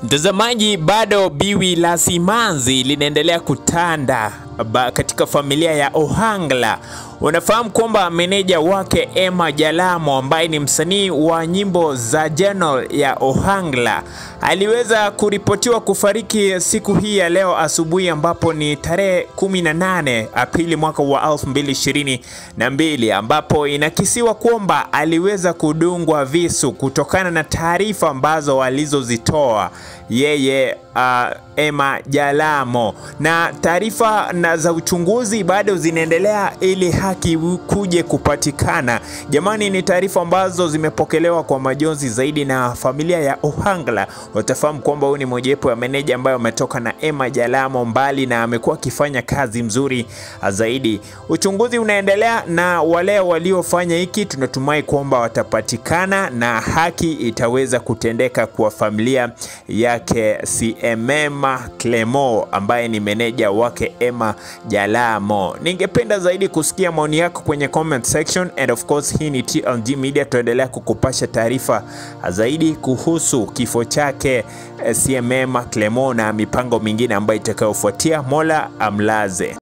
Mtazamaji, bado biwi la simanzi linaendelea kutanda ba- katika familia ya Ohangla. Unafahamu kwamba meneja wake Emma Jalamo ambaye ni msanii wa nyimbo za General ya Ohangla aliweza kuripotiwa kufariki siku hii ya leo asubuhi, ambapo ni tarehe 18 Aprili mwaka wa 2022, ambapo inakisiwa kwamba aliweza kudungwa visu kutokana na taarifa ambazo alizozitoa yeye uh, Emma Jalamo, na taarifa na za uchunguzi bado zinaendelea ili haki kuje kupatikana. Jamani, ni taarifa ambazo zimepokelewa kwa majonzi zaidi, na familia ya Ohangla watafahamu kwamba huyu ni mojawapo ya meneja ambayo ametoka na Emma Jalamo mbali na amekuwa akifanya kazi mzuri zaidi. Uchunguzi unaendelea na wale waliofanya hiki tunatumai kwamba watapatikana na haki itaweza kutendeka kwa familia yake CMM Clemo ambaye ni meneja wake Emma Jalamo. Ningependa zaidi kusikia maoni yako kwenye comment section and of course hii ni TLG Media, tuendelea kukupasha taarifa zaidi kuhusu kifo chake eh, CMM Clemo na mipango mingine ambayo itakayofuatia. Mola amlaze.